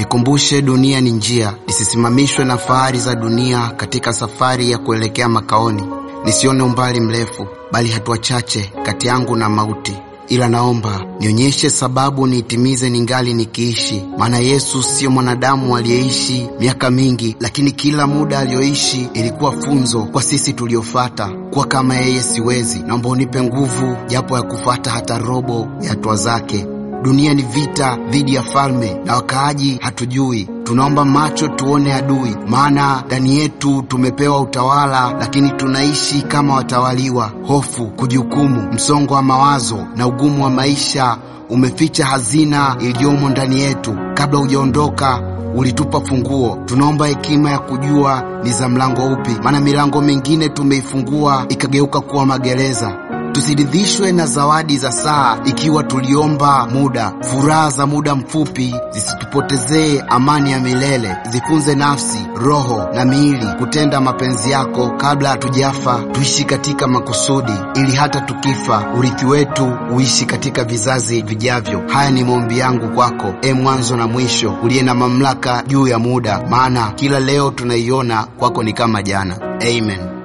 Nikumbushe dunia ni njia, nisisimamishwe na fahari za dunia katika safari ya kuelekea makaoni. Nisione umbali mrefu, bali hatua chache kati yangu na mauti. Ila naomba nionyeshe sababu niitimize ningali nikiishi, maana Yesu siyo mwanadamu aliyeishi miaka mingi, lakini kila muda aliyoishi ilikuwa funzo kwa sisi tuliofata. Kuwa kama yeye siwezi, naomba unipe nguvu japo ya kufuata hata robo ya hatua zake. Dunia ni vita dhidi ya falme na wakaaji hatujui. Tunaomba macho tuone adui, maana ndani yetu tumepewa utawala, lakini tunaishi kama watawaliwa. Hofu, kujihukumu, msongo wa mawazo na ugumu wa maisha umeficha hazina iliyomo ndani yetu. Kabla hujaondoka ulitupa funguo. Tunaomba hekima ya kujua ni za mlango upi, maana milango mingine tumeifungua ikageuka kuwa magereza. Tusiridhishwe na zawadi za saa ikiwa tuliomba muda. Furaha za muda mfupi zisitupotezee amani ya milele. Zifunze nafsi, roho na miili kutenda mapenzi yako kabla hatujafa. Tuishi katika makusudi, ili hata tukifa urithi wetu uishi katika vizazi vijavyo. Haya ni maombi yangu kwako, e mwanzo na mwisho, uliye na mamlaka juu ya muda, maana kila leo tunaiona kwako ni kama jana. Amen.